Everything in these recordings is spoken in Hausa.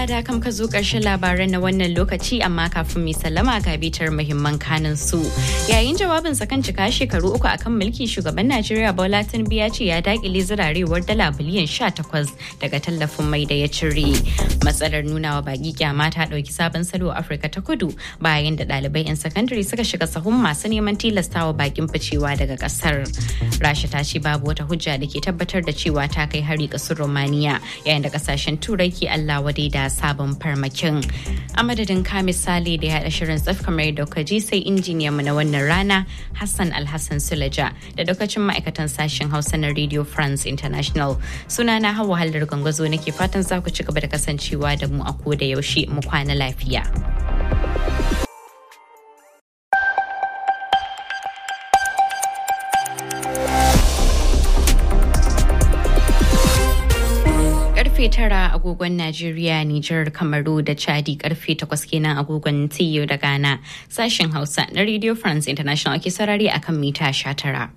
madalla da kam ka zo ƙarshen labaran na wannan lokaci amma kafin mai sallama ga bitar muhimman kanin su. Yayin jawabin sa kan cika shekaru uku akan mulki shugaban Najeriya Bola Tinubu ya ce ya dakile zirarewar dala biliyan 18 daga tallafin mai da ya cire. Matsalar nunawa baki kyama ta ɗauki sabon salo a Afirka ta Kudu bayan da ɗalibai 'yan sakandare suka shiga sahun masu neman tilastawa bakin ficewa daga ƙasar. Rasha ta ce babu wata hujja da ke tabbatar da cewa ta kai hari ƙasar Romania yayin da ƙasashen Turai ke Allah wadai da sabon farmakin. A madadin ka misali da ya haɗa shirin tsaf kamar yadda kuka ji sai injiniyan mu na wannan rana Hassan Alhassan Sulaja da lokacin ma'aikatan sashen Hausa na Radio France International. Suna na hawa halar gwangwazo nake fatan za ku ci gaba da kasancewa da mu a koda yaushe mu kwana lafiya. karfe tara agogon Najeriya, Nijar, Kamaru da Chadi karfe takwas kenan agogon TU da Ghana. Sashen Hausa na Radio France International ke sarari akan mita sha tara.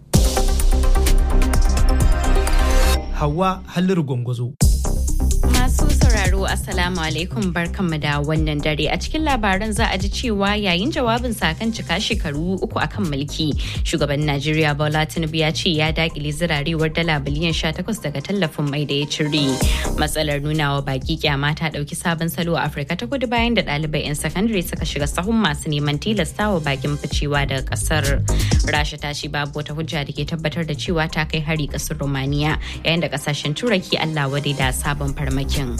Hawa Halliru Gwangwazo. Masu sauraro Assalamu alaikum barkanmu da wannan dare a cikin labaran za a ji cewa yayin jawabin kan cika shekaru uku akan mulki shugaban Najeriya Bola Tinubu ya ce ya dakile zirarewar dala biliyan 18 daga tallafin mai da ya cire. Matsalar nunawa baki kyama ta dauki sabon salo a Afirka ta kudu bayan da ɗalibai 'yan sakandare suka shiga sahun masu neman tilastawa bakin ficewa daga kasar. Rasha ta ce babu wata hujja da ke tabbatar da cewa ta kai hari kasar Romania yayin da kasashen Turai ke Allah wadai da sabon farmakin.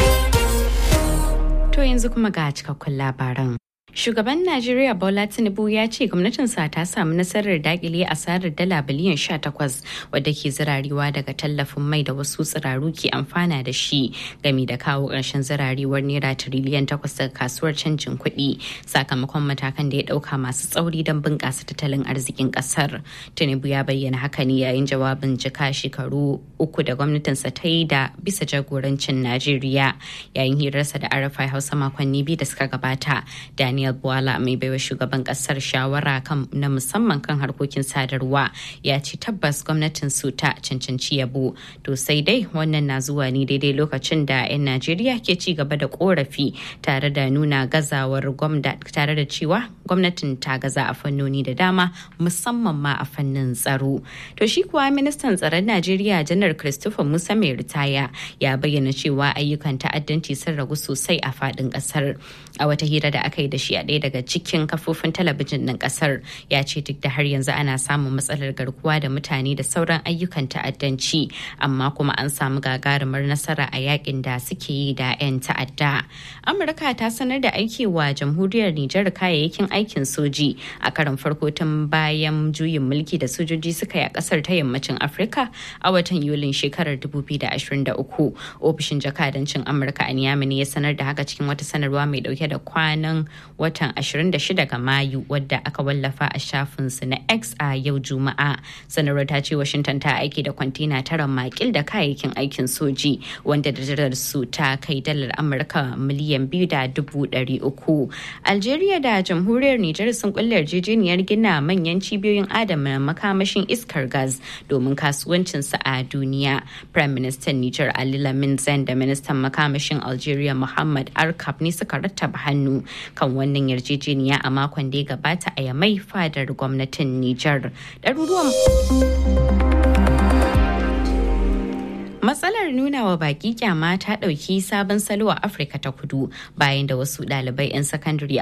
To yanzu kuma ga cikakkun labaran. Shugaban Najeriya Bola Tinubu ya ce gwamnatinsa ta samu nasarar dakile asarar dala biliyan 18 wadda ke zirarewa daga tallafin mai da wasu tsiraru ke amfana da shi gami da kawo ƙarshen zirarewar naira tiriliyan 8 daga kasuwar canjin kuɗi sakamakon matakan da ya ɗauka masu tsauri don bunƙasa tattalin arzikin ƙasar. Tinubu ya bayyana haka ne yayin jawabin jika shekaru uku da gwamnatinsa ta yi da bisa jagorancin Najeriya yayin hirarsa da Arafai Hausa makonni biyu da suka gabata. Daniel Daniel Bwala mai baiwa shugaban kasar shawara kan na musamman kan harkokin sadarwa ya ce tabbas gwamnatin su ta cancanci yabo to sai dai wannan na zuwa ne daidai lokacin da 'yan Najeriya ke ci gaba da korafi tare da nuna gazawar gwamnati tare da cewa gwamnatin ta gaza a fannoni da dama musamman ma a fannin tsaro to shi kuwa ministan tsaron Najeriya janar Christopher Musa mai ritaya ya bayyana cewa ayyukan ta'addanci sun ragu sosai a faɗin ƙasar a wata hira da aka yi da shi a ɗaya daga cikin kafofin talabijin ɗin ƙasar ya ce duk da har yanzu ana samun matsalar garkuwa da mutane da sauran ayyukan ta'addanci amma kuma an samu gagarumar nasara a yakin da suke yi da 'yan ta'adda amurka ta sanar da aiki wa jamhuriyar nijar kayayyakin aikin soji a karon farko tun bayan juyin mulki da sojoji suka yi a ƙasar ta yammacin afirka a watan yulin shekarar 2023 ofishin jakadancin amurka a niamey ne ya sanar da haka cikin wata sanarwa mai dauke da kwanan watan 26 ga Mayu wadda aka wallafa a shafinsu na X a yau Juma'a. Sanarwar ta ce Washington ta aiki da kwantena tara makil da kayayyakin aikin soji wanda da su ta kai dalar Amurka miliyan biyu da dubu ɗari uku. Algeria da jamhuriyar Nijar sun kulle yarjejeniyar gina manyan cibiyoyin adana makamashin iskar gas domin kasuwancinsu a duniya. Prime Minister Nijar Ali Lamin Zain da Ministan makamashin Algeria Muhammad Arkab ne suka rattaba hannu kan wannan yarjejeniya a makon da ya gabata a yamai fadar gwamnatin Nijar. Ɗaruruwan Matsalar nuna wa baki kyama ta ɗauki sabon salo a Afirka ta kudu bayan da wasu ɗalibai 'yan sakandare